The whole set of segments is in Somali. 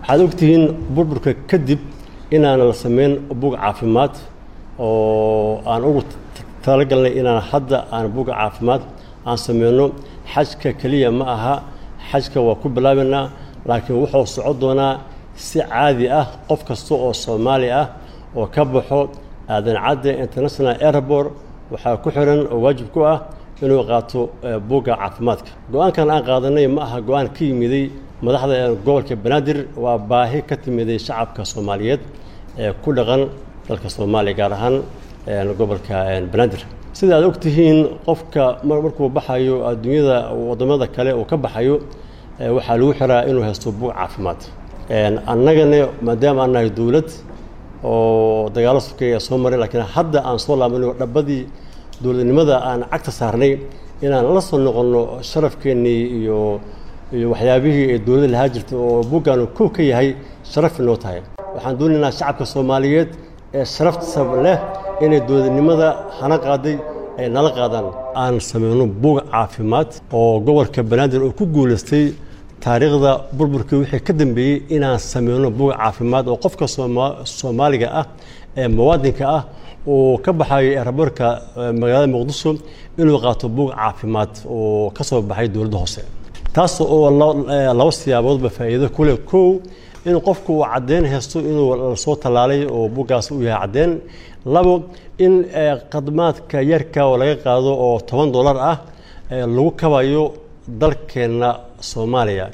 waxaad ogtihiin burburka kadib inaan la samayn bug caafimaad oo aan ugu talagalnay inaan hadda aan buga caafimaad aan sameyno xajka keliya ma aha xajka waa ku bilaabaynaa laakiin wuxuu socon doonaa si caadi ah qof kasta oo soomaali ah oo ka baxo aadan cadde international airport waxaa ku xiran oo waajib ku ah inuu qaato buugga caafimaadka go-aankan aan qaadanay ma aha go-aan ka yimiday madaxda gobolka banaadir waa baahi ka timiday shacabka soomaaliyeed ee ku dhaqan dalka soomaaliya gaar ahaan gobolka banaadir sida aad ogtihiin qofka markuu baxayo adduunyada wadamada kale uu ka baxayo waxaa lagu xiraa inuu haysto buug caafimaad annagana maadaama aan nahay dowlad oo dagaalo sokeeya soo maray laakiin hadda aan soo laabano dhabadii dowladnimada aan cagta saarnay inaan la soo noqonno sharafkeennii iyo iyo waxyaabihii ee dowladda lahaa jirtay oo buuggaanu kow ka yahay sharaf inoo tahay waxaan doonaynaa shacabka soomaaliyeed ee sharafta leh inay dowladnimada hana qaaday ay nala qaadaan aan sameyno buug caafimaad oo gobolka banaadir oo ku guulaystay taariikhda burburkii wixii ka dambeeyey inaan sameyno buug caafimaad oo qofka soomaaliga ah ee muwaadinka ah uu ka baxayo eraboorka magaalada muqdisho inuu qaato buug caafimaad oo ka soo baxay dowladda hoose taas oo laba siyaaboodba faa'iido ku leh kow in qofku uu caddeyn haysto inuu lasoo tallaalay oo buuggaas u yahay caddeyn labo in khadmaadka yarka oo laga qaado oo toban dollar ah lagu kabayo dalkeenna soomaaliya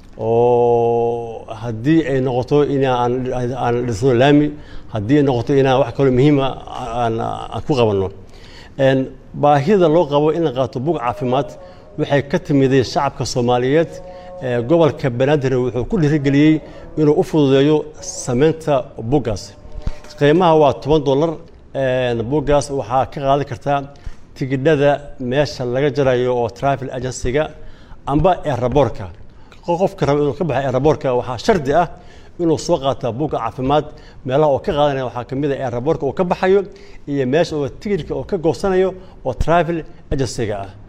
oo haddii ay noqoto inaan dhisno laami haddii ay noqoto inaan wax kaloo muhiima aan ku qabanno baahida loo qabo in la qaato bug caafimaad waxay ka timiday shacabka soomaaliyeed gobolka banaadir wuxuu ku dhiirigeliyey inuu u fududeeyo samaynta buggaas qiimaha waa toban dollar buggaas waxaa ka qaadan kartaa tigidhada meesha laga jarayo oo travel agencyga amba eraboorka qofka raba inuu ka baxo eraboorka waxaa shardi ah inuu soo qaataa bugga caafimaad meelaha oo ka qaadanaya waxaa ka mid a eraboorka uu ka baxayo iyo meesha oo tigidhka oo ka goosanayo oo travel agencyga ah